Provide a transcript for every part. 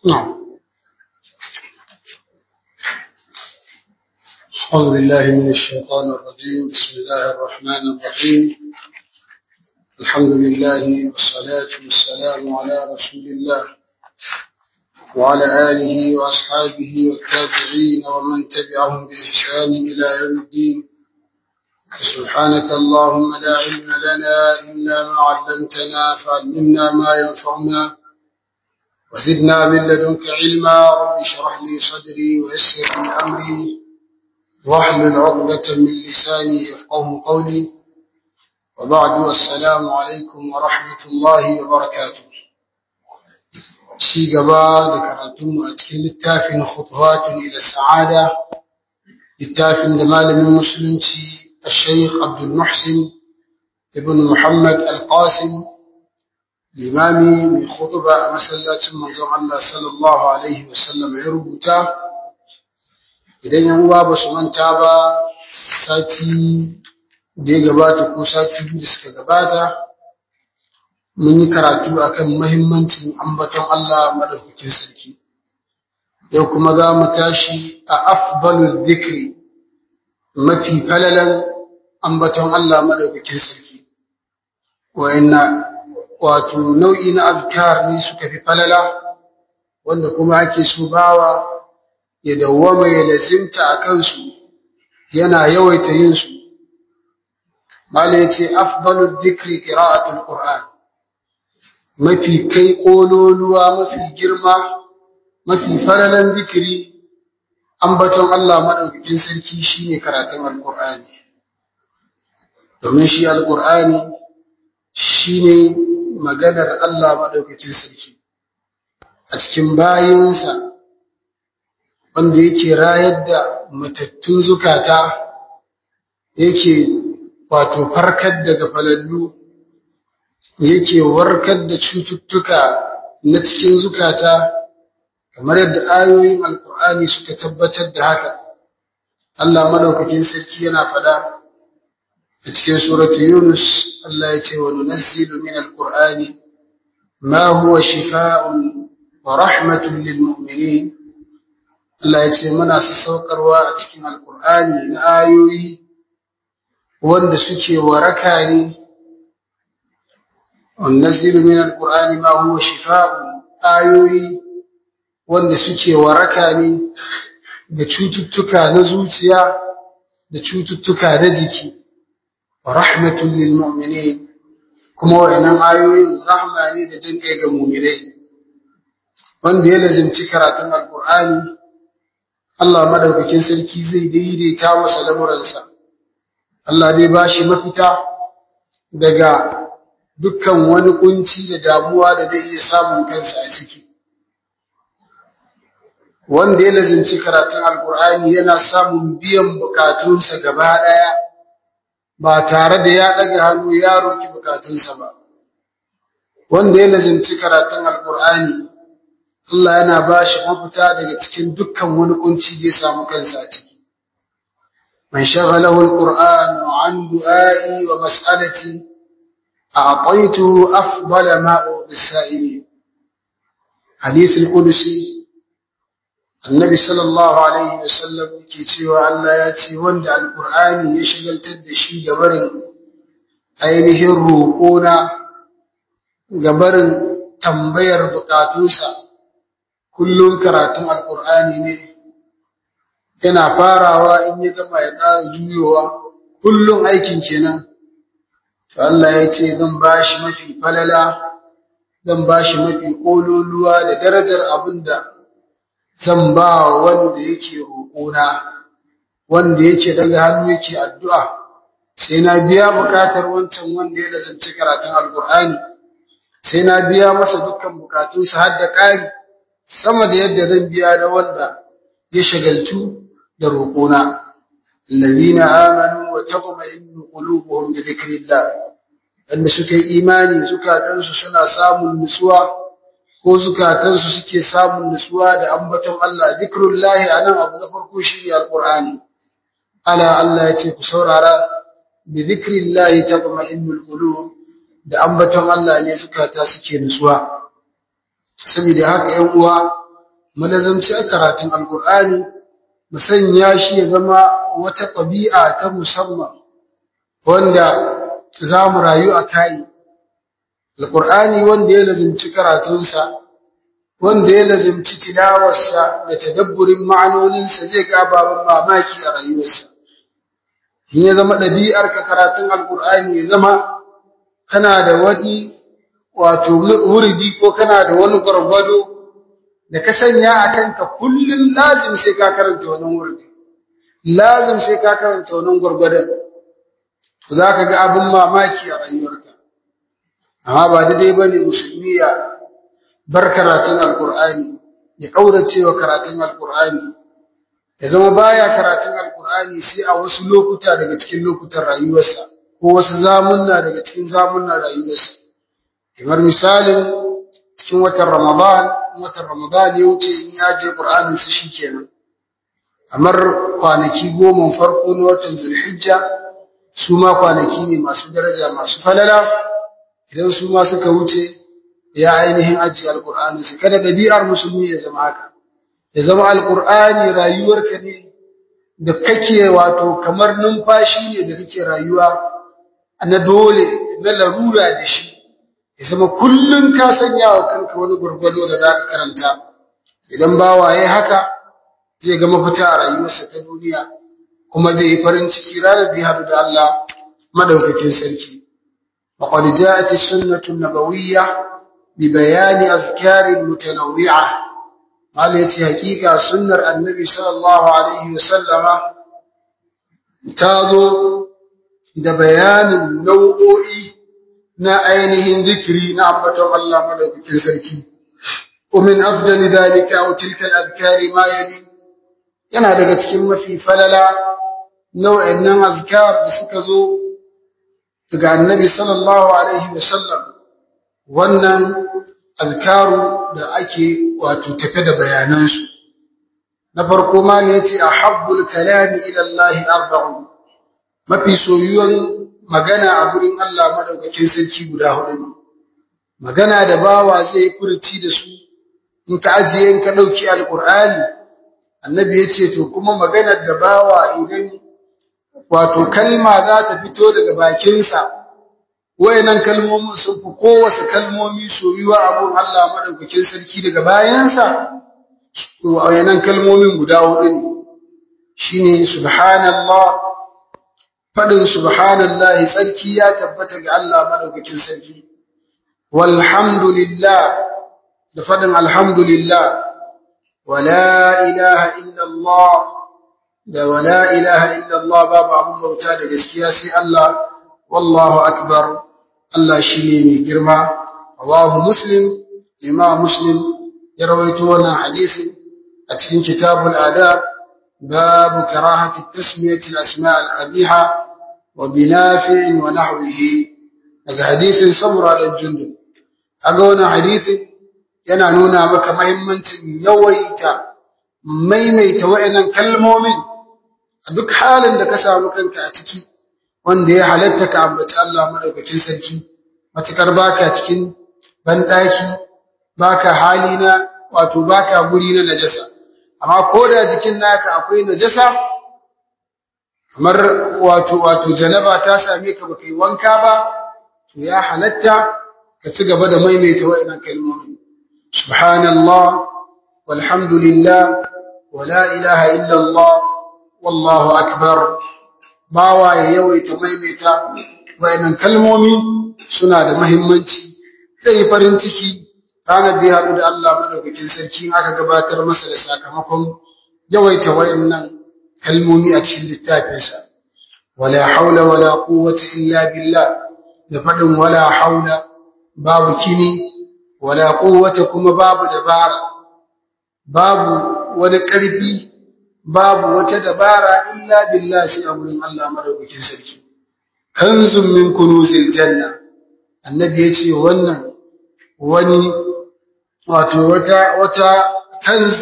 نعم أعوذ بالله من الشيطان الرجيم بسم الله الرحمن الرحيم الحمد لله والصلاة والسلام على رسول الله وعلى آله وأصحابه والتابعين ومن تبعهم بإحسان إلى يوم الدين سبحانك اللهم لا علم لنا إلا ما علمتنا فعلمنا ما ينفعنا وزدنا من لدنك علما رب اشرح لي صدري ويسر لي أمري واحلل عقدة من لساني يفقه قولي وبعد السلام عليكم ورحمة الله وبركاته شي قبا ذكرتم أتكلم التافن خطوات إلى السعادة التافن دمال من مسلم الشيخ عبد المحسن ابن محمد القاسم الإمامي من خطبة مسلاة منظر الله صلى الله عليه وسلم يربطه idan yan uwa ba su manta ba sati da ya gabata ko sati biyu da suka gabata mun yi karatu akan mahimmancin ambaton Allah madaukakin sarki yau kuma za mu tashi a afdalu dhikri mafi falalan ambaton Allah madaukakin sarki wa'inna wato nau'i na azkar ne suka fi falala wanda kuma ake so bawa ya dawwama ya lazimta a kansu yana yawaita yin su mala yace afdalu dhikri qira'atul qur'an mafi kai kololuwa mafi girma mafi falalan zikiri ambaton Allah madaukakin sarki shine karatun alqur'ani domin shi alqur'ani shine maganar Allah madaukakin sarki a cikin bayinsa wanda yake rayar da matattun zukata yake wato farkar da gafalallu yake warkar da cututtuka na cikin zukata kamar yadda ayoyin alkur'ani suka tabbatar da haka Allah madaukakin sarki yana fada a cikin suratu yunus Allah ya ce wa nunazzilu min alqur'ani ma huwa shifaa'un wa rahmatun lil mu'minin Allah ya ce muna sassaukarwa a cikin alkur'ani na ayoyi wanda suke waraka ne wannazilu min alkur'ani ma huwa shifa'u ayoyi wanda suke waraka ne da cututtuka na zuciya da cututtuka na jiki wa rahmatul lil mu'minin kuma wayannan ayoyin rahma ne da jin kai ga mu'minai wanda ya lazimci karatun alkur'ani Allah madaukakin sarki zai daidaita masa lamuransa Allah zai bashi mafita daga dukkan wani kunci da damuwa da zai iya samun kansa a ciki wanda ya lazimci karatun alkur'ani yana samun biyan bukatunsa gaba daya ba tare da ya daga hannu ya roki bukatunsa ba wanda ya lazimci karatun alkur'ani Allah yana ba shi mafita daga cikin dukkan wani kunci da ya samu kansa a ciki. Man shaghalahu al-Qur'an an du'a'i wa mas'alati a'taytu afdala ma u'tisa'ili. Hadith al-Qudsi Annabi sallallahu alaihi wa sallam yake cewa Allah ya ce wanda al-Qur'ani ya shagaltar da shi gabarin ainihin roƙona gabarin tambayar bukatunsa kullum karatun alkur'ani ne yana farawa in ya gama ya ƙara juyowa kullum aikin kenan to Allah ya ce zan bashi mafi falala zan bashi mafi kololuwa da darajar abinda zan ba wanda yake roƙona wanda yake daga hannu yake addu'a sai na biya bukatar wancan wanda ya lazance karatun alkur'ani sai na biya masa dukkan bukatunsa har da ƙari sama da yadda zan biya da wanda ya shagaltu da roƙona alladhina amanu wa tatma'innu qulubuhum bi dhikrillah wanda suka yi imani zukatansu suna samun nutsuwa ko zukatansu suke samun nutsuwa da ambaton Allah dhikrullahi anan abu na farko shine alqur'ani ala Allah ya ce ku saurara bi dhikrillahi tatma'innul qulub da ambaton Allah ne zukata suke nutsuwa saboda haka ‘yan uwa mu lazamci karatun alqur'ani mu sanya shi ya zama wata ɗabi'a ta musamman wanda za mu rayu a kai alqur'ani wanda ya lazimci karatunsa wanda ya lazimci tilawarsa da tadabburin ma'anoninsa zai ga ababen mamaki a rayuwarsa in ya zama ɗabi'ar ka karatun alqur'ani ya zama kana da wani wato wuridi ko kana da wani gwargwado da ka sanya a kanka kullum lazim sai ka karanta wannan wurdi lazim sai ka karanta wannan gwargwadon to za ka ga abin mamaki a rayuwarka amma ba daidai ba ne musulmi ya bar karatun alkur'ani ya ƙaurace wa karatun alkur'ani ya zama baya karatun alkur'ani sai a wasu lokuta daga cikin lokutan rayuwarsa ko wasu zamunna daga cikin zamunnan rayuwarsa kamar misalin cikin watan ramadan watan ramadan ya wuce in ya je qur'anin sa shikenan kamar kwanaki goma farko na watan zulhijja su ma kwanaki ne masu daraja masu falala idan su ma suka wuce ya ainihin ajiye alqur'ani su kada dabi'ar musulmi ya zama haka ya zama alqur'ani rayuwarka ne da kake wato kamar numfashi ne da kake rayuwa na dole na larura da shi ya zama kullum ka sanya wa kanka wani gurgudu da za ka karanta idan bawa ya haka zai ga mafita a rayuwarsa ta duniya kuma zai yi farin ciki ranar da ya haɗu da Allah madaukakin sarki وقد جاءت السنة النبوية ببيان أذكار متنوعة قال يتي حقيقة سنة النبي صلى الله عليه وسلم تاضو da bayanin nau'o'i na ainihin zikiri na ambaton Allah madaukakin sarki ومن أفضل ذلك أو تلك الأذكار ما يلي yana daga cikin mafi falala nau'in nan azkar da suka zo daga annabi sallallahu alaihi wasallam wannan azkaru da ake wato tafe da bayanansu na farko ma ne yace ahabbul kalami ila Allah arba'un mafi soyuwan magana a gurin Allah madaukakin sarki guda hudu ne magana da bawa zai furci da su in ka ajiye in ka dauki alqur'ani annabi yace to kuma maganar da bawa idan wato kalma za ta fito daga bakinsa wayannan kalmomin sun fi kowace kalmomi soyuwa abun Allah madaukakin sarki daga bayansa to wayannan kalmomin guda hudu ne shine subhanallah fadin subhanallah sarki ya tabbata ga Allah madaukakin sarki walhamdulillah da fadin alhamdulillah wala ilaha illa Allah da wala ilaha illa Allah babu abun bauta da gaskiya sai Allah wallahu akbar Allah shine mai girma rawahu muslim imam muslim ya rawaito wannan hadisi a cikin kitabul adab babu karahati tasmiyati al-asma' al-qabiha wa binafi' wa nahwihi daga hadisin samra da jundub kaga wannan hadisin yana nuna maka muhimmancin yawaita maimaita wayannan kalmomin a duk halin da ka samu kanka a ciki wanda ya halatta ka ambaci Allah madaukakin sarki matukar baka cikin bandaki baka hali na wato baka guri na najasa amma ko da jikin naka akwai najasa kamar wato wato janaba ta same ka baka yi wanka ba to ya halatta ka ci gaba da maimaita wayannan kalmomi subhanallah walhamdulillah wala ilaha illa Allah wallahu akbar bawa ya yawaita maimaita wayannan kalmomi suna da muhimmanci zai yi farin ciki ranar da ya haɗu da Allah madaukakin sarki aka gabatar masa da sakamakon yawaita wayannan kalmomi a cikin littafinsa wala haula wala quwwata illa billah da faɗin wala haula babu kini wala quwwata kuma babu dabara babu wani ƙarfi babu wata dabara illa billah sai a gurin Allah madaukakin sarki kanzun min kunuzil janna annabi yace wannan wani wato wata wata kanz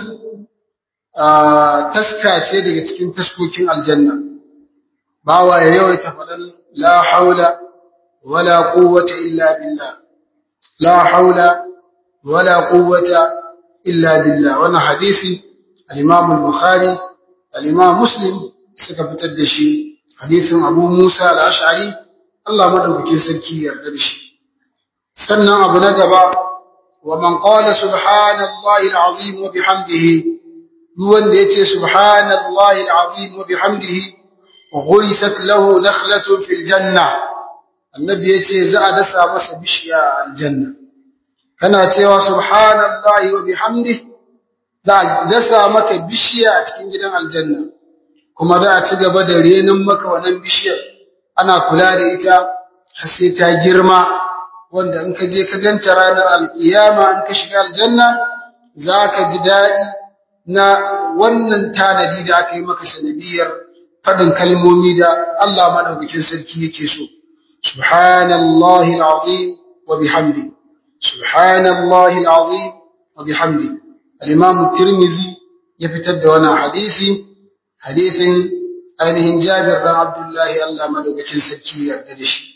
taska ce daga cikin taskokin aljanna bawa ya yawaita faɗan la haula wala quwwata illa billah la haula wala quwwata illa billah wannan hadisi al-Imam al-Bukhari al-Imam Muslim suka fitar da shi hadisin Abu Musa al-Ash'ari Allah madaukakin sarki yarda da shi sannan abu na gaba wa man qala subhanallahi al-azim wa bihamdihi duk wanda yace subhanallahi al-azim wa bihamdihi ghurisat lahu nakhlatun fil janna annabi yace za a dasa masa bishiya a aljanna kana cewa subhanallahi wa bihamdihi za a dasa maka bishiya a cikin gidan aljanna kuma za a ci gaba da renin maka wannan bishiyar ana kula da ita har sai ta girma wanda in ka je ka ganta ranar alkiyama in ka shiga aljanna za ka ji daɗi na wannan tanadi da aka yi maka sanadiyar faɗin kalmomi da Allah maɗaukakin sarki yake so subhanallahi alazim wa bihamdi subhanallahi alazim wa bihamdi al-imam tirmidhi ya fitar da wannan hadisi hadisin ainihin Jabir dan Abdullahi Allah madaukakin sarki yarda da shi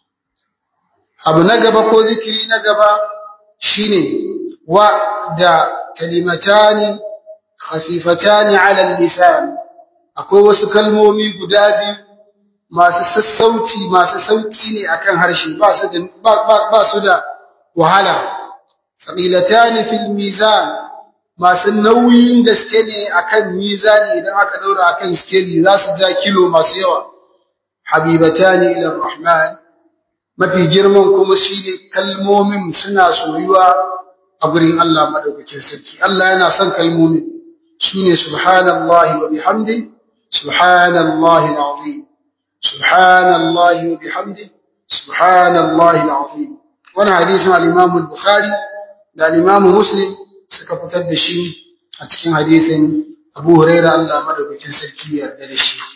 abu na gaba ko zikiri na gaba shine wa da kalimatani khafifatani ala lisan akwai wasu kalmomi guda biyu masu sassauci masu sauki ne akan harshe ba su da ba su da wahala thaqilatani fil mizan masu nauyin gaske ne akan mizani idan aka daura akan skeli za su ja kilo masu yawa habibatani ila rahman mafi girman kuma shine kalmomin suna soyuwa a gurin Allah madaukakin sarki Allah yana son kalmomin sune subhanallahi wa bihamdi subhanallahi alazim subhanallahi wa bihamdi subhanallahi alazim wannan hadisin al-Imam al-Bukhari da al-Imam Muslim suka fitar da shi a cikin hadisin Abu Huraira Allah madaukakin sarki yarda da shi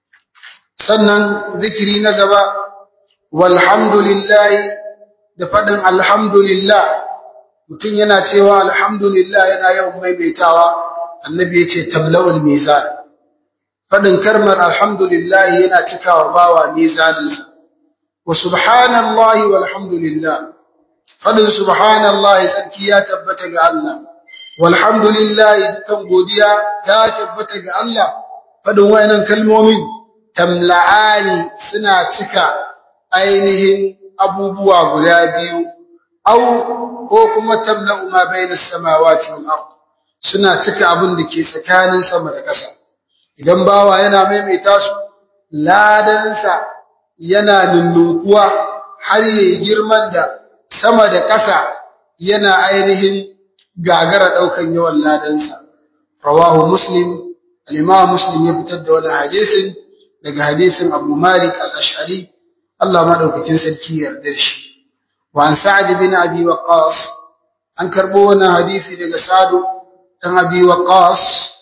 sannan zikiri na gaba walhamdulillah da fadin alhamdulillah mutum yana cewa alhamdulillah yana yawan maimaitawa annabi yace tabla'ul mizan fadin kalmar alhamdulillah yana cikawa bawa mizaninsa wa subhanallahi walhamdulillah fadin subhanallahi tsarki ya tabbata ga Allah walhamdulillah dukan godiya ta tabbata ga Allah fadin wayannan kalmomin tamla'ani suna cika ainihin abubuwa guda biyu au ko kuma tamla'u ma bainas samawati wal ard suna cika abin da ke tsakanin sama da ƙasa idan bawa yana maimaita su ladansa yana nunnunkuwa har yayi girman da sama da ƙasa yana ainihin gagara ɗaukan yawan ladansa. Rawahu Muslim, al-Imam Muslim ya fitar da wani hadisin daga hadisin Abu Malik al-Ash'ari, Allah madaukakin sarki yarda shi. Wa an Sa'ad bin Abi Waqqas an karbo wannan hadisi daga Sa'd dan Abi Waqqas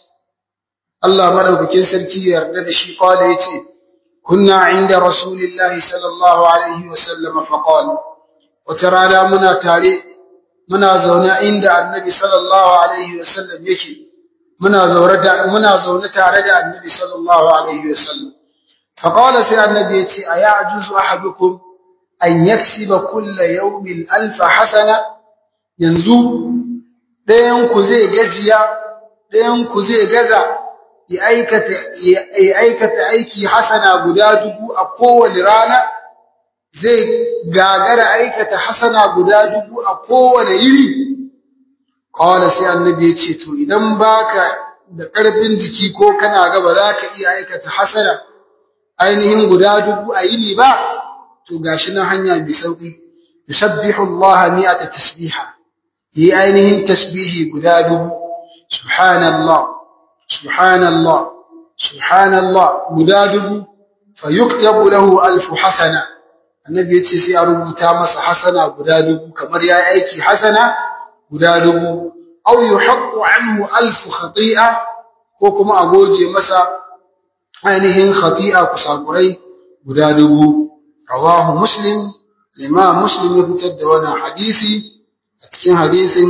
Allah madaukakin sarki yarda da shi qala yace kunna inda Rasulillahi sallallahu alaihi wa sallam fa qala wata rana muna tare muna zaune inda annabi sallallahu alaihi wasallam yake muna zaure da muna zaune tare da annabi sallallahu alaihi wasallam fa qala sai annabi yace ayajuzu ahadukum an yaksiba kulla yawmin alf hasana yanzu dayan ku zai gajiya dayan ku zai gaza ya aikata ya aikata aiki hasana guda dubu a kowane rana zai gagara aikata hasana guda dubu a kowane yini qala sai annabi ya ce to idan baka da karfin jiki ko kana ga ba za ka iya aikata hasana ainihin guda dubu a yini ba to gashi nan hanya mai sauki yusabbihu Allah mi'ata tasbiha yi ainihin tasbihi guda dubu subhanallah subhanallah subhanallah guda dubu fayuktabu lahu alfu hasana annabi yace sai a rubuta masa hasana guda dubu kamar yayi aiki hasana guda dubu aw yuhaqqu anhu alf khati'a ko kuma a goge masa ainihin khati'a kusakurai guda dubu rawahu muslim imam muslim ya fitar da wannan hadisi a cikin hadisin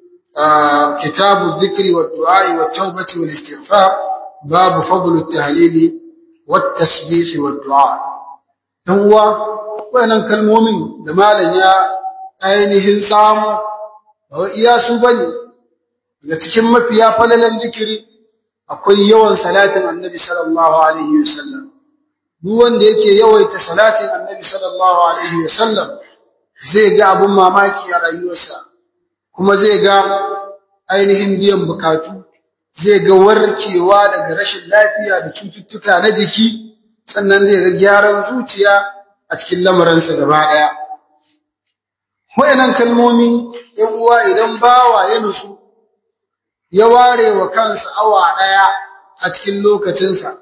kitabu dhikri wa du'a wa tawbati wal istighfar babu fadl at-tahlil wat tasbih wa du'a dan uwa wayannan kalmomin da malam ya ainihin samu ba iya su bane daga cikin mafiya falalan zikiri akwai yawan salatin annabi sallallahu alaihi wasallam duk wanda yake yawaita salatin annabi sallallahu alaihi wasallam zai ga abun mamaki a rayuwarsa kuma zai ga ainihin biyan bukatu zai ga warkewa daga rashin lafiya da cututtuka na jiki sannan zai ga gyaran zuciya a cikin lamarinsa gaba daya wayannan kalmomi yan uwa idan bawa ya nusu ya ware wa kansa awa daya a cikin lokacinsa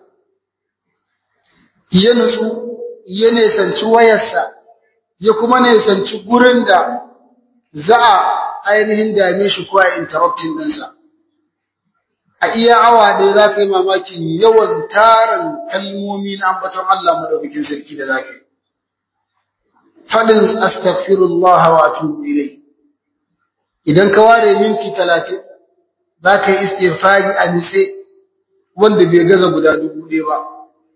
ya nutsu ya nesanci wayarsa ya kuma nesanci gurin da za a ainihin dame shi ko a interrupting ɗinsa a iya awa ɗaya za ka yi mamakin yawan tarin kalmomi na ambaton Allah madaukakin sarki da za ka yi faɗin astaghfirullah wa atubu ilai idan ka ware minti talatin za ka yi istighfari a nitse wanda bai gaza guda dubu ɗaya ba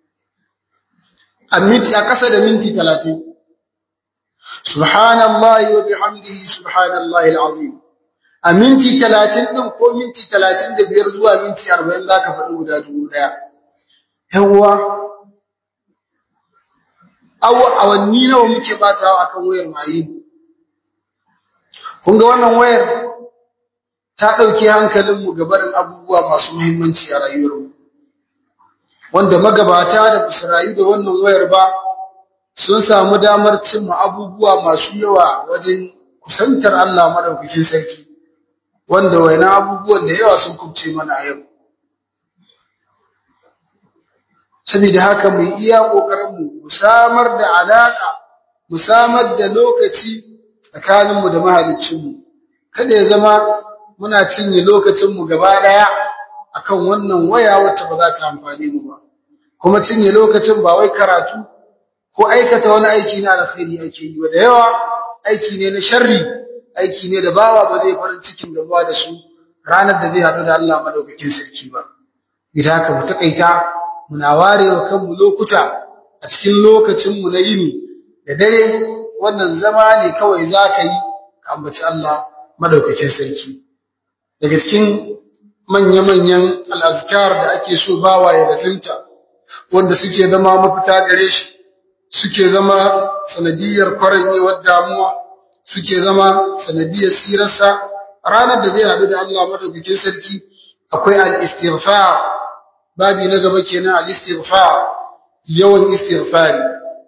a ƙasa da minti talatin subhanallahi wa bihamdihi subhanallahi alazim a minti talatin ɗin ko minti talatin da biyar zuwa minti arba'in za ka faɗi guda dubu ɗaya yawwa awanni nawa muke batawa akan wayar maye kun ga wannan wayar ta ɗauki hankalinmu ga barin abubuwa masu muhimmanci a rayuwarmu wanda magabata da basu rayu da wannan wayar ba sun samu damar cimma abubuwa masu yawa wajen kusantar Allah madaukakin sarki wanda wayannan abubuwan da yawa sun kubce mana a yau saboda haka mu iya kokarin mu mu samar da alaka mu samar da lokaci tsakanin mu da mahaliccin mu kada ya zama muna cinye lokacin mu gaba daya akan wannan waya wacce ba za ta amfane mu ba kuma cinye lokacin ba wai karatu ko aikata wani aiki na alkhairi ake yi ba da yawa aiki ne na sharri aiki ne da bawa ba zai farin cikin gabuwa da su ranar da zai haɗu da Allah madaukakin sarki ba idan haka mu takaita muna warewa kanmu lokuta a cikin lokacin mu na yini da dare wannan zama ne kawai zaka yi ka ambaci Allah madaukakin sarki daga cikin manya-manyan al'azkar da ake so bawa ya lazimta wanda suke zama mafita gare shi suke zama sanadiyar kwaranyewar damuwa suke zama sanadiyar tsirarsa ranar da zai haɗu da Allah madaukakin sarki akwai al-istighfar babi na gaba kenan al-istighfar yawan istighfari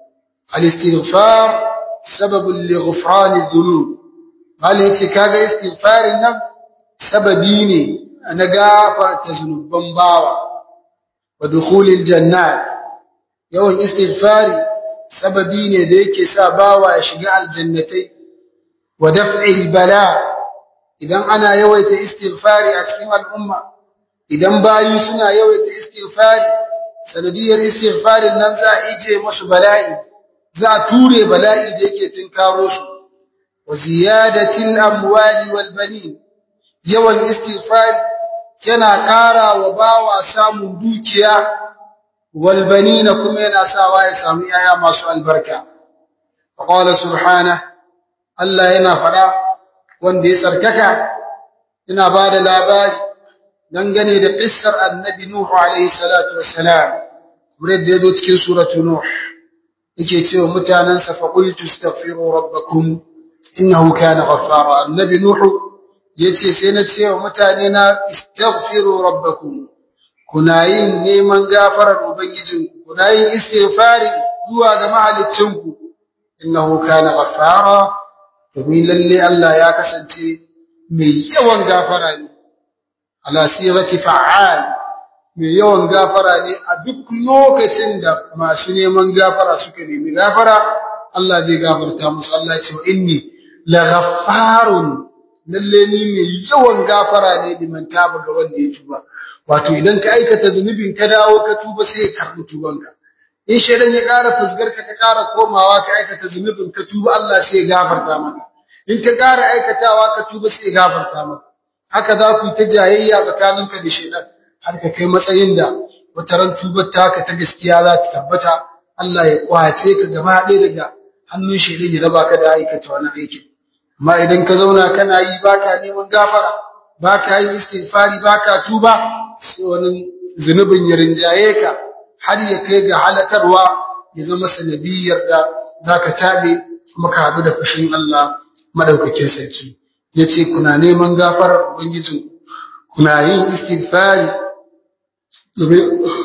al-istighfar sababun li ghufran adh-dhunub malai yace kaga istighfarin nan sababi ne na gafarta zunuban bawa wa dukhulil jannat yawan istighfari sababi ne da yake sa bawa ya shiga aljannatai wa daf'il bala idan ana yawaita istighfari a cikin al'umma idan bayi suna yawaita istighfari sanadiyar istighfarin nan za a ije musu bala'i za a ture bala'i da yake tinkaro su wa ziyadatil amwali wal banin yawan istighfari yana ƙara wa bawa samun dukiya wal banina kuma yana sawa ya samu yaya masu albarka qala subhanahu Allah yana faɗa wanda ya tsarkaka ina ba da labari dangane da ƙissar annabi Nuhu alaihi salatu wassalam kamar yadda ya zo cikin suratu Nuh yake cewa mutanensa fa qultu astaghfiru rabbakum innahu kana ghaffara annabi Nuhu yace sai na ce wa mutane na istaghfiru rabbakum kuna yin neman gafarar ubangijinku kuna yin istighfari zuwa ga mahaliccinku innahu kana ghaffara domin lalle Allah ya kasance mai yawan gafara ne ala sirati fa'al mai yawan gafara ne a duk lokacin da masu neman gafara suka nemi gafara Allah zai gafarta musu Allah ya ce wa inni laghaffarun lalle ni mai yawan gafara ne liman taba ga wanda ya tuba wato idan ka aikata zunubin ka dawo ka tuba sai ya karbi tubanka in shaidan ya ƙara fusgar ka ka ƙara komawa ka aikata zunubin ka tuba Allah sai ya gafarta maka in ka ƙara aikatawa ka tuba sai ya gafarta maka haka za ku yi ta jayayya tsakaninka da shaidan har ka kai matsayin da wata ran tubar taka ta gaskiya za ta tabbata Allah ya kwace ka gaba ɗaya daga hannun shaidan ya raba ka da aikata wani aikin amma idan ka zauna kana yi baka neman gafara baka yin istighfari baka tuba sai wani zunubin ya rinjaye ka har ya kai ga halakarwa ya zama sanadiyar da zaka tabe kuma ka hadu da fushin Allah madaukakin sarki yace kuna neman gafarar ubangijin kuna yin istighfari domin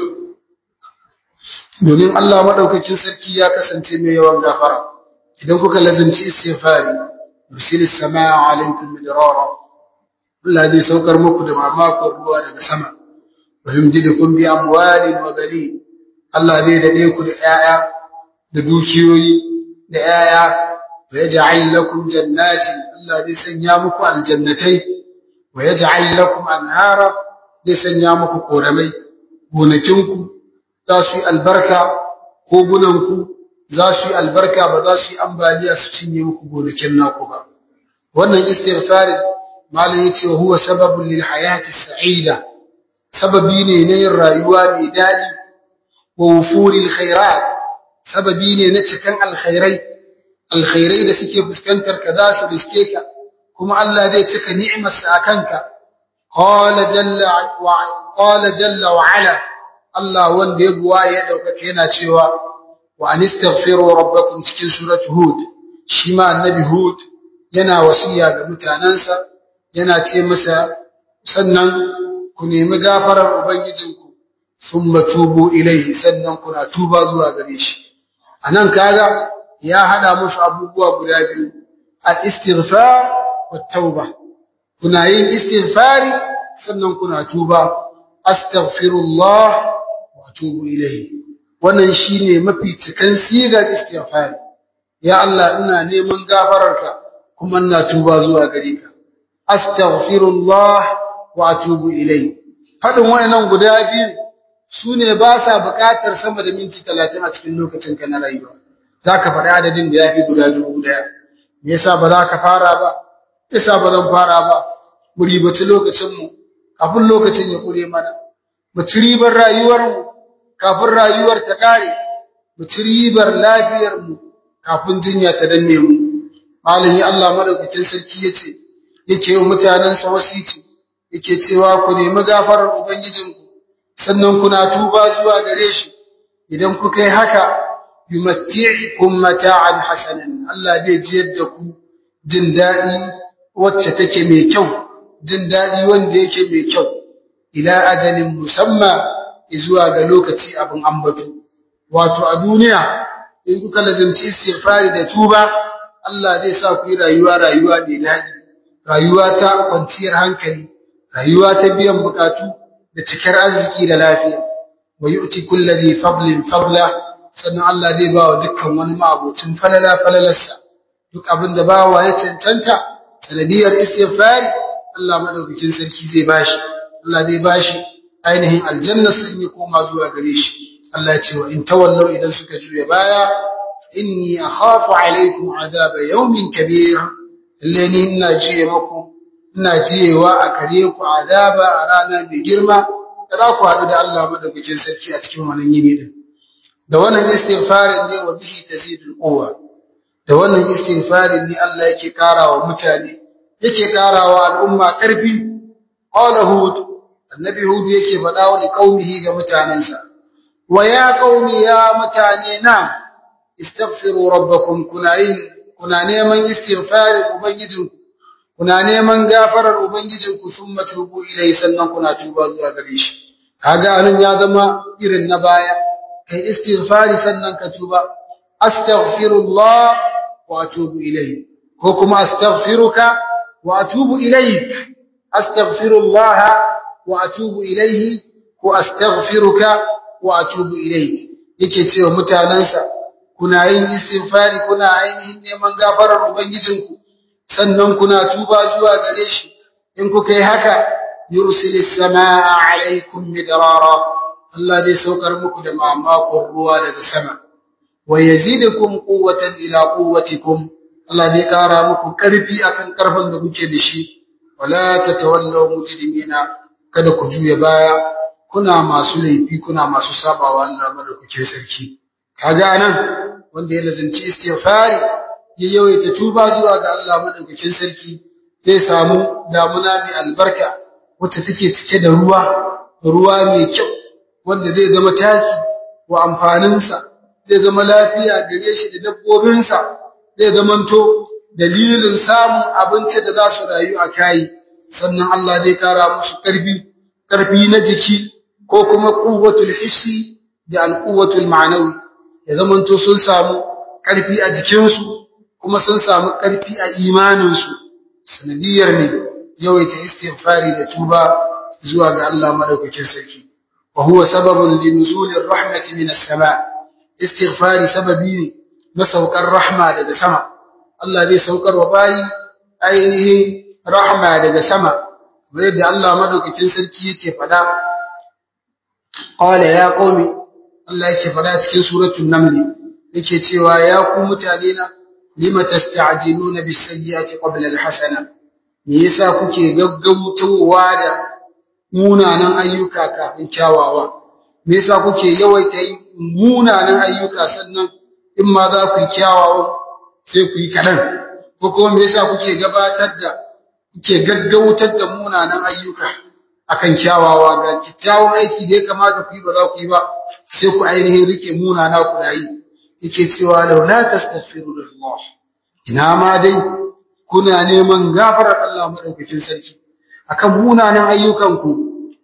domin Allah madaukakin sarki ya kasance mai yawan gafara idan kuka lazimci istighfari yursilis samaa alaikum midrara Allah zai saukar muku da mamakon ruwa daga sama wa yumdidukum bi amwalin wa banin Allah zai dade ku da 'ya'ya da dukiyoyi da 'ya'ya wa yaj'al lakum jannatin Allah zai sanya muku aljannatai wa yaj'al lakum anhara zai sanya muku koramai gonakinku za su yi albarka kogunanku za su yi albarka ba za su yi ambaliya su cinye muku gonakin naku ba wannan istighfarin malam yace huwa sababun lil hayati sa'ida sababi ne na yin rayuwa mai dadi wa wufuril khairat sababi ne na cikan alkhairai alkhairai da suke fuskantar ka za su riske ka kuma Allah zai cika ni'imarsa akanka qala jalla wa qala jalla wa ala Allah wanda ya buwa ya daukaka yana cewa wa anistaghfiru rabbakum cikin suratu hud shi ma annabi hud yana wasiya ga mutanansa yana ce masa sannan ku nemi gafarar ubangijinku thumma tubu ilayhi sannan kuna tuba zuwa gare shi anan kaga ya hada musu abubuwa guda biyu al-istighfar wat tauba kuna yin istighfari sannan kuna tuba astaghfirullah wa atubu ilayhi wannan shine mafi cikan sigar istighfari ya Allah ina neman gafararka kuma ina tuba zuwa gare ka astaghfirullah wa atubu ilayhi fadin wayannan guda biyu sune ba sa buƙatar sama da minti 30 a cikin lokacin ka na rayuwa zaka faɗi adadin da yafi guda dubu daya me yasa ba za ka fara ba yasa ba zan fara ba mu ribaci lokacin mu kafin lokacin ya kure mana mu ci ribar rayuwar mu kafin rayuwar ta kare mu ci ribar lafiyar mu kafin jinya ta danne mu malami Allah madaukakin sarki yace yake yi mutanen sa wasici yake cewa ku nemi gafarar ubangijinku sannan kuna tuba zuwa gare shi idan kuka yi haka yumatti'ukum mata'an hasanan Allah zai jiyar da ku jin dadi wacce take mai kyau jin dadi wanda yake mai kyau ila ajalin musamma zuwa ga lokaci abin ambato wato a duniya in kuka lazimci istighfari da tuba Allah zai sa ku yi rayuwa rayuwa mai daɗi rayuwa ta kwanciyar hankali rayuwa ta biyan bukatu da cikar arziki da lafiya wa yu'ti kulli dhi fadlin fadla sannan Allah zai ba wa dukkan wani ma'abocin falala falalarsa duk abin da bawa ya cancanta sanadiyar istighfari Allah madaukakin sarki zai bashi Allah zai bashi ainihin aljanna sun yi koma zuwa gare shi Allah ya ce wa in tawallau idan suka juya baya inni akhafu alaikum azaba yawmin kabir lalle ni ina jiye muku ina jiyewa a kare ku azaba a rana mai girma da za ku haɗu da Allah madaukakin sarki a cikin wannan yini din da wannan istighfarin ne wa bihi tazidul quwwa da wannan istighfarin ne Allah yake karawa mutane yake karawa al'umma karfi qala hud annabi hud yake faɗa wa qaumihi ga mutanansa wa ya qaumi ya mutane na istaghfiru rabbakum kuna yin kuna neman istighfari ubangijinku kuna neman gafarar ubangijinku thumma tubu ilai sannan kuna tuba zuwa gare shi kaga anan ya zama irin na baya kai istighfari sannan ka tuba astaghfirullah wa atubu ilai ko kuma astaghfiruka wa atubu ilaik astaghfirullah wa atubu ilaihi ko astaghfiruka wa atubu ilaik yake cewa mutanansa kuna yin istighfari kuna ainihin neman gafarar ubangijinku sannan kuna tuba zuwa gare shi in kuka yi haka yursilis samaa alaikum midrara Allah zai saukar muku da mamakon ruwa daga sama wa yazidukum quwwatan ila quwwatikum Allah zai kara muku karfi akan karfin da kuke da shi wala tatawallaw mujrimina kada ku juya baya kuna masu laifi kuna masu sabawa Allah madaukakin sarki kaga nan wanda ya lazimci istighfari ya yawaita tuba zuwa ga Allah madaukakin sarki zai samu damuna mai albarka wacce take cike da ruwa ruwa mai kyau wanda zai zama taki wa amfaninsa zai zama lafiya gare shi da dabbobinsa zai zamanto dalilin samun abinci da za su rayu a kayi sannan Allah zai kara musu ƙarfi ƙarfi na jiki ko kuma quwwatul hissi da alquwwatul ma'nawi ya zamanto sun samu ƙarfi a jikinsu kuma sun samu ƙarfi a imaninsu sanadiyar ne yawaita istighfari da tuba zuwa ga Allah madaukakin sarki wa huwa sababun linuzulir rahmati minas sama istighfari sababi ne na saukar rahma daga sama Allah zai saukar wa bayi ainihin rahma daga sama kamar yadda Allah madaukakin sarki yake fada qala ya qaumi Allah yake fada cikin suratul naml yake cewa ya ku mutane na lima tasta'jiluna bis sayyiati qabla al hasana me yasa kuke gaggautawa da munanan ayyuka kafin kyawawa me yasa kuke yawaita yin munanan ayyuka sannan in ma za ku yi kyawawa sai ku yi kaɗan ko kuma me yasa kuke gabatar da kuke gaggautar da munanan ayyuka akan kyawawa ga kyakkyawan aiki da ya kamata ku yi ba za ku yi ba sai ku ainihin rike munana ku na yi yake cewa law la tastaghfiru lillah ina ma dai kuna neman gafarar Allah madaukakin sarki akan munanan ayyukan ku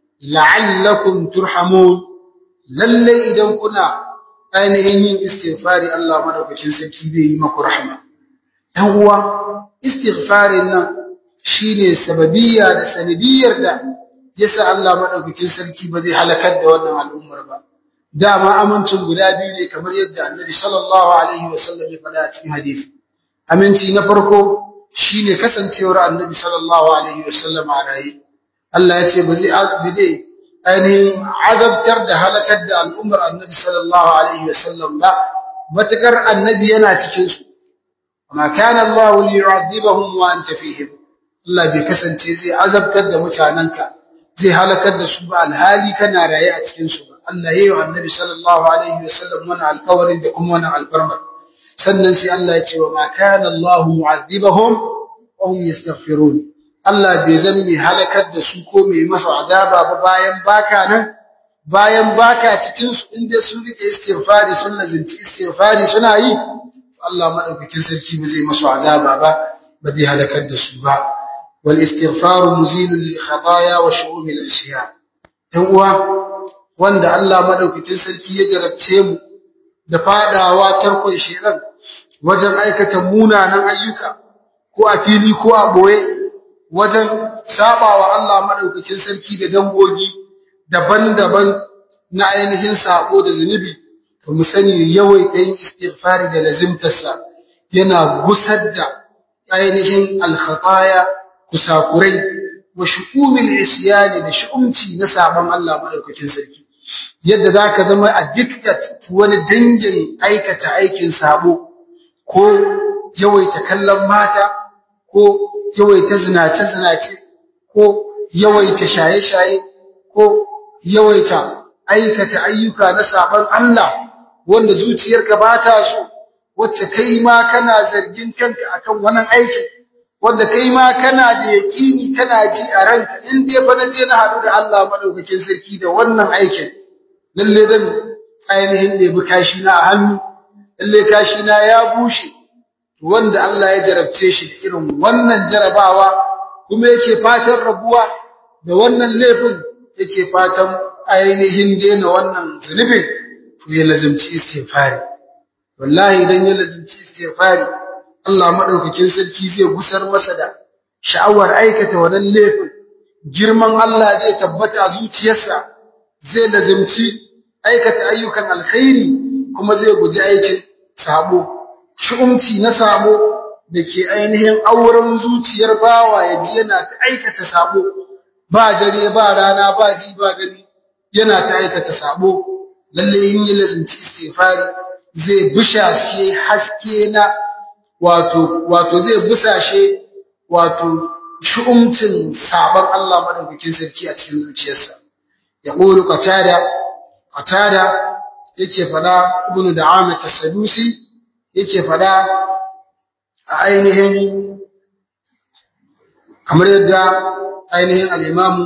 la'allakum turhamun lalle idan kuna ainihin yin istighfari Allah madaukakin sarki zai yi maku rahma ɗan uwa istighfarin nan shine sababiyya da sanadiyar da yasa Allah madaukakin sarki ba zai halakar da wannan al'ummar ba dama amincin guda biyu ne kamar yadda Annabi sallallahu alaihi wasallam ya faɗa a cikin hadisi aminci na farko shine kasancewar Annabi sallallahu alaihi wasallam a raye Allah ya ce ba zai zai ainihin azabtar da halakar da al'ummar Annabi sallallahu alaihi wasallam ba matakar Annabi yana cikin su amma kana Allah liyu'adhibahum wa anta fihim Allah bai kasance zai azabtar da mutananka zai halakar da su ba alhali kana raye a cikin su ba Allah yayi wa Annabi sallallahu alaihi wasallam wannan alƙawarin da kuma wannan alfarma sannan sai Allah ya ce wa ma kana Allah mu'adhibahum wa hum yastaghfirun Allah bai zan mai halakar da su ko mai masa azaba ba bayan baka nan bayan baka cikin su inda sun rike istighfari sun lazimci istighfari suna yi Allah madaukakin sarki ba zai masu azaba ba ba zai halakar da su ba wal istighfaru muzilun lil khataaya wa shu'umil ashiya dan uwa wanda Allah madaukakin sarki ya jarabce mu da fadawa tarkon shedan wajen aikata munanan ayyuka ko a fili ko a boye wajen sabawa Allah madaukakin sarki da dangogi daban-daban na ainihin sabo da zunubi to mu sani yawaita yin istighfari da lazimtarsa yana gusar da ainihin alkhataya kusakurai wa shu'umil isyani da shu'umci na saban Allah madaukakin sarki yadda zaka zama addicted to wani dangin aikata aikin sabo ko yawaita kallon mata ko yawaita zinace zinace ko yawaita shaye shaye ko yawaita aikata ayyuka na saban Allah wanda zuciyarka ba ta so wacce kai ma kana zargin kanka akan wannan aikin wanda kai ma kana da yaƙini kana ji a ranka in dai fa naje na haɗu da Allah madaukakin sarki da wannan aikin lalle dan ainihin da bi kashi na a hannu lalle kashi na ya bushe to wanda Allah ya jarabce shi da irin wannan jarabawa kuma yake fatan rabuwa da wannan laifin yake fatan ainihin daina wannan zunubin to ya lazimci istighfari wallahi idan ya lazimci istighfari Allah madaukakin sarki zai gusar masa da sha'awar aikata wannan laifin girman Allah zai tabbata a zuciyarsa zai lazimci aikata ayyukan alkhairi kuma zai guji aikin sabo shi'umci na sabo da ke ainihin auren zuciyar bawa ya ji yana ta aikata sabo ba dare ba rana ba ji ba gani yana ta aikata sabo lalle in yi lazimci istighfari zai busha shi haske na wato wato zai busashe wato shu'umcin sabon Allah madaukakin sarki a cikin zuciyarsa ya qulu qatada qatada yake fada ibnu da'ama tasadusi yake fada a ainihin kamar yadda ainihin al'imamu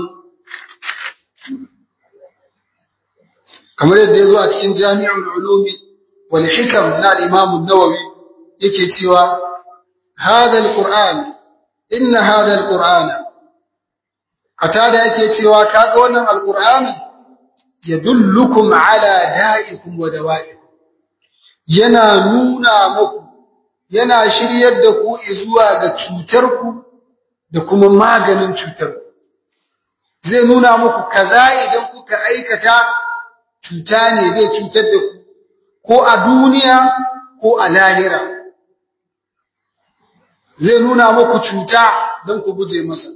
kamar yadda ya zo a cikin jami'ul ulumi wal hikam na al'imamun nawawi yake cewa hadha alquran inna hadha alqur'ana qatada yake cewa kaga wannan alqur'ani yadullukum ala da'ikum wa dawa'ikum yana nuna muku yana shiryar da ku zuwa ga cutar ku da kuma maganin cutar ku zai nuna muku kaza idan kuka aikata cuta ne zai cutar da ku ko a duniya ko a lahira zai nuna muku cuta don ku guje masa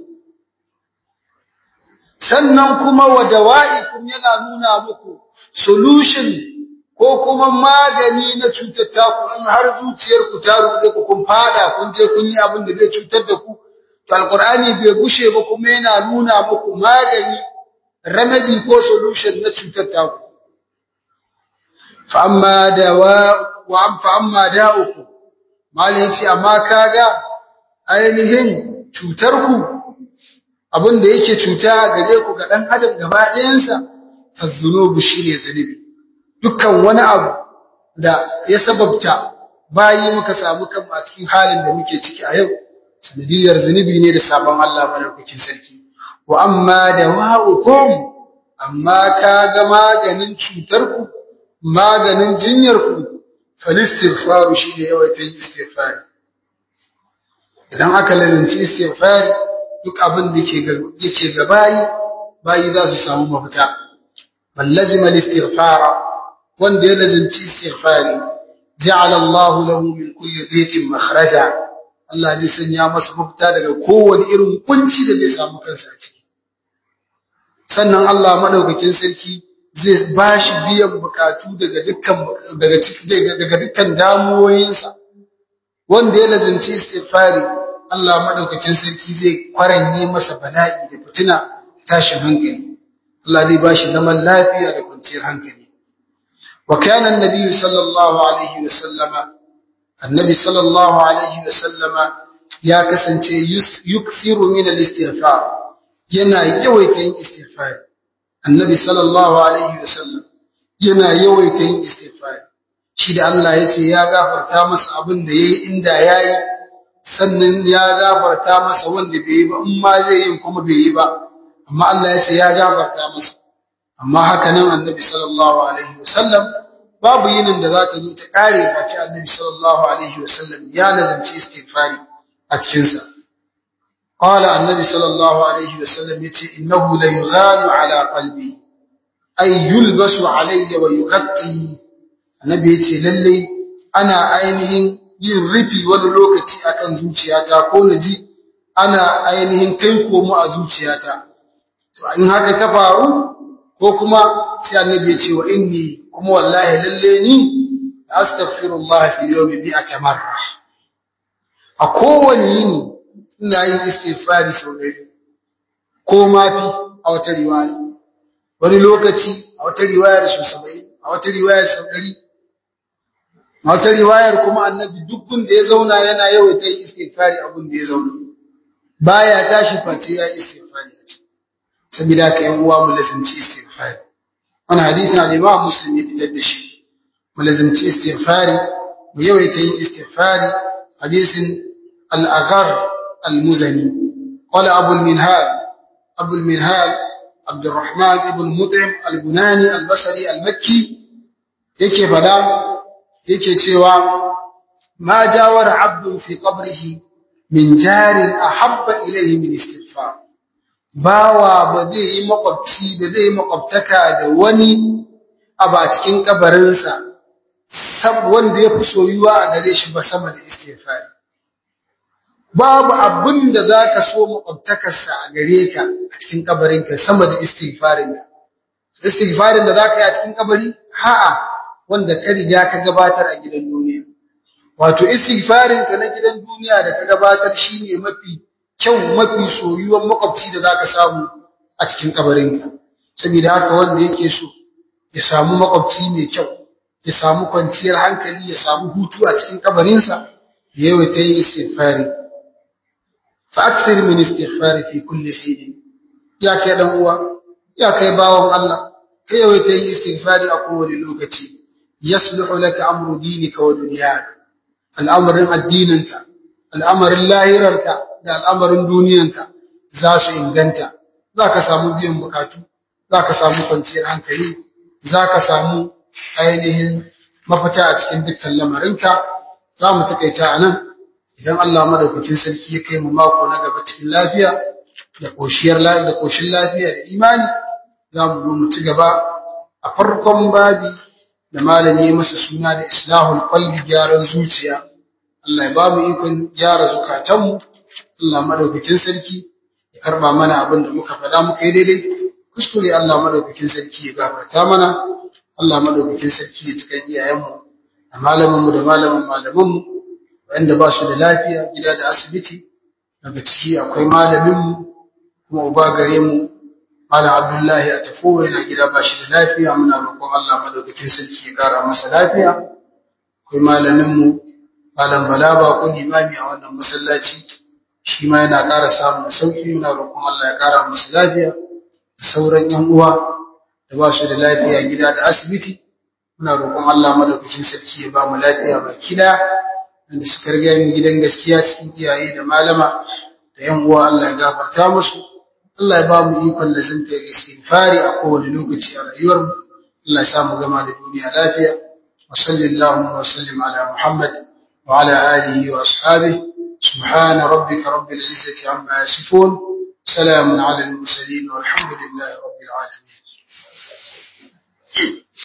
sannan kuma wa dawa'ikum yana nuna muku solution ko kuma magani na cutar taku in har zuciyar ku ta rude ku kun fada kun je kun yi abin da zai cutar da ku to alqur'ani bai gushe ba kuma yana nuna muku magani remedy ko solution na cutar taku fa amma dawa wa fa amma da'ukum malai yace amma kaga ainihin cutar ku abin da yake cuta gare ku ga ɗan adam gaba ɗayansa azzunubu shine zunubi dukkan wani abu da ya sababta bayi muka samu kan a cikin halin da muke ciki a yau sanadiyar zunubi ne da sabon Allah madaukakin sarki wa amma dawa'ukum amma kaga maganin cutar ku maganin jinyar ku falistighfaru shine yawaita istighfari idan aka lazanci istighfari duk abin da yake ga bayi bayi za su samu mafita man lazima al-istighfara wanda ya lazanci istighfari ja'ala Allah lahu min kulli dhiqin makhraja Allah zai sanya masa mafita daga kowane irin kunci da zai samu kansa a ciki sannan Allah madaukakin sarki zai bashi biyan bukatu daga dukkan daga daga dukkan damuwoyinsa wanda ya lazanci istighfari Allah madaukakin sarki zai kwaranye masa bala'i da fitina tashin hankali Allah zai bashi zaman lafiya da kwanciyar hankali wa kana annabi sallallahu alaihi wa sallama annabi sallallahu alaihi wa sallama ya kasance yukthiru min al-istighfar yana yawaita yin istighfar annabi sallallahu alaihi wa sallam yana yawaita yin istighfar shi da Allah ya ce ya gafarta masa abin da yayi inda yayi sannan ya gafarta masa wanda bai yi ba in ma zai yi kuma bai yi ba amma Allah ya ce ya gafarta masa amma haka nan annabi sallallahu alaihi wasallam babu yinin da za ta zo ta kare face annabi sallallahu alaihi wasallam ya lazimci istighfari a cikin sa qala annabi sallallahu alaihi wasallam yace innahu la yughanu ala qalbi ay yulbasu alayya wa yughatti annabi yace lalle ana ainihin yin rufi wani lokaci akan zuciyata ko na ji ana ainihin kai komo a zuciyata to in haka ta faru ko kuma sai annabi ya ce wa inni kuma wallahi lalle ni astaghfirullah fil yawmi mi'ata marra a kowane yini ina yin istighfari sau ɗari ko ma fi a wata riwaya wani lokaci a wata riwayar sau saba'in a wata riwayar sau ɗari a wata riwayar kuma annabi duk da ya zauna yana yawaita yin istighfari abun da ya zauna baya tashi face ya istighfari a ciki saboda haka yan uwa mu lazimci istighfari wannan hadisin al-Imam Muslim ya fitar da shi mu lazimci istighfari mu yawaita yin istighfari hadisin al-Aghar al-Muzani qala Abu al-Minhal Abu al-Minhal عبد الرحمن ابن مطعم البناني البصري المكي yake fada yake cewa ma jawara abdun fi qabrihi min jarin ahabba ilayhi min istighfar bawa ba zai yi makwabci ba zai yi makwabtaka da wani abu a cikin kabarinsa sab wanda ya fi soyuwa a gare shi ba sama da istighfar babu abin da zaka so makwabtakarsa a gare ka a cikin kabarinka sama da istighfarin istighfarin da zaka yi a cikin kabari ha'a wanda ka riga ka gabatar a gidan duniya wato istighfarin ka na gidan duniya da ka gabatar shine mafi kyau mafi soyuwan makwabci da zaka samu a cikin kabarinka saboda haka wanda yake so ya samu makwabci mai kyau ya samu kwanciyar hankali ya samu hutu a cikin kabarinsa ya yawaita yin istighfari fa akthir min istighfari fi kulli hin ya kai dan uwa ya kai bawon Allah kai yawaita yin istighfari a kowane lokaci yasluhu laka amru dinika wa dunyaka al'amarin addininka al'amarin lahirarka da al'amarin duniyanka za su inganta za ka samu biyan bukatu za ka samu kwanciyar hankali za ka samu ainihin mafita a cikin dukkan lamarinka za mu takaita a nan idan Allah madaukakin sarki ya kai mu mako na gaba cikin lafiya da koshiyar da koshin lafiya da imani za mu zo mu ci gaba a farkon babi da malami ya masa suna da islahul qalbi gyaran zuciya Allah ya ba mu ikon gyara zukatanmu Allah madaukakin sarki ya karba mana abin da muka faɗa muka yi daidai kuskure Allah madaukakin sarki ya gafarta mana Allah madaukakin sarki ya cikan iyayenmu da malamanmu da malaman malamanmu wanda ba su da lafiya gida da asibiti daga ciki akwai malaminmu kuma uba gare mu malam Abdullahi a tafo yana gida ba shi da lafiya muna roƙon Allah madaukakin sarki ya ƙara masa lafiya akwai malaminmu malam Bala ba ko limami a wannan masallaci shi ma yana ƙara samun sauki muna roƙon Allah ya ƙara masa lafiya da sauran ƴan uwa da ba su da lafiya gida da asibiti muna roƙon Allah madaukakin sarki ya ba mu lafiya baki ɗaya wanda suka riga mu gidan gaskiya cikin iyaye da malama da ƴan uwa Allah ya gafarta musu Allah ya ba mu ikon lazimta istighfari a kowane lokaci a rayuwar mu Allah ya sa mu gama da duniya lafiya wa sallallahu wa sallim ala Muhammad wa ala alihi wa ashabihi سبحان ربك رب العزة عما يصفون سلام على المرسلين والحمد لله رب العالمين